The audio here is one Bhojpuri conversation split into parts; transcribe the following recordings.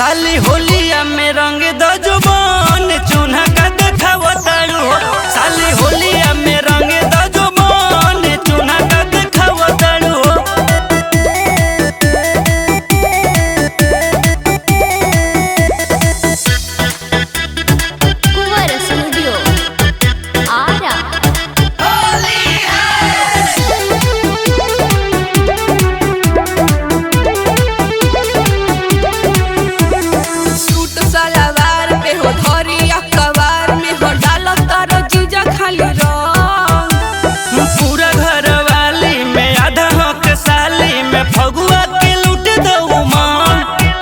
साली होलिया में रंग द जुबान चून्हा का देखाव तारू हो साली होलिया में रंग द जुबान चून्हा का देखाव तारू हो कुंवर स्टूडियो आरा सूट सलवार पे हो धरिया कवार में हो डाल तारो जीजा खाली रंग पूरा घर वाली में आधा हक साली में फगुआ के लूट दो मान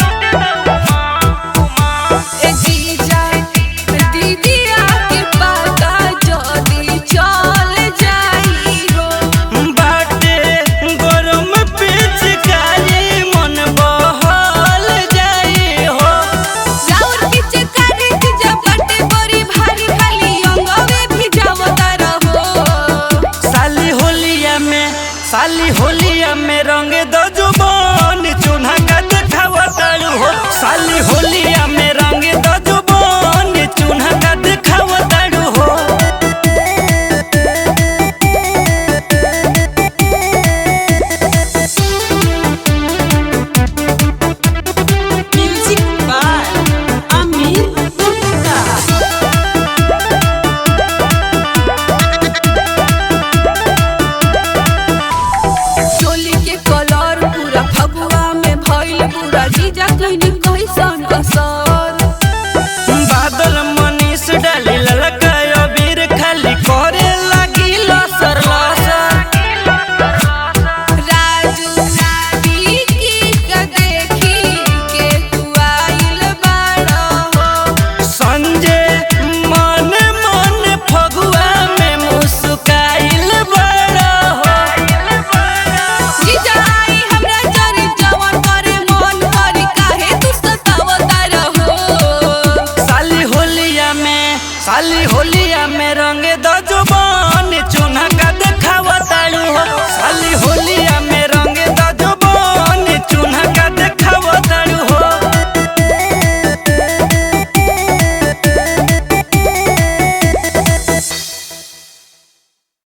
ए जीजा दीदी आके पाता जदी चल जाई हो बाटे गरम पिचकारी मन बहल जाई हो राउर पीछे कारी जीजा बटे बड़ी भारी खाली अंगवे भी जावता रहो साली होलिया में साली होलिया में रंग दो जुबान चून्हा का देखाव तारू हो साली होलिया में रंग दो जुबान चून्हा का देखाव तारू हो म्यूजिक बाय अमित गुप्ता चोली के कलर पूरा फगुआ में भइल पूरा जीजा कहनी कैसन असर बादल मनीष डाली ललका अबीर खाली करे लगी लसर लसर राजू विकी के देखी के तू आइल बाड़ा हो संजय मन मन फगुआ में मुस्काइल बड़ा हो जीजा आई हमरा जरी जवन करे मन हरी काहे तू सतावता रहो साली होलिया में साली होलिया में रंग द जुबान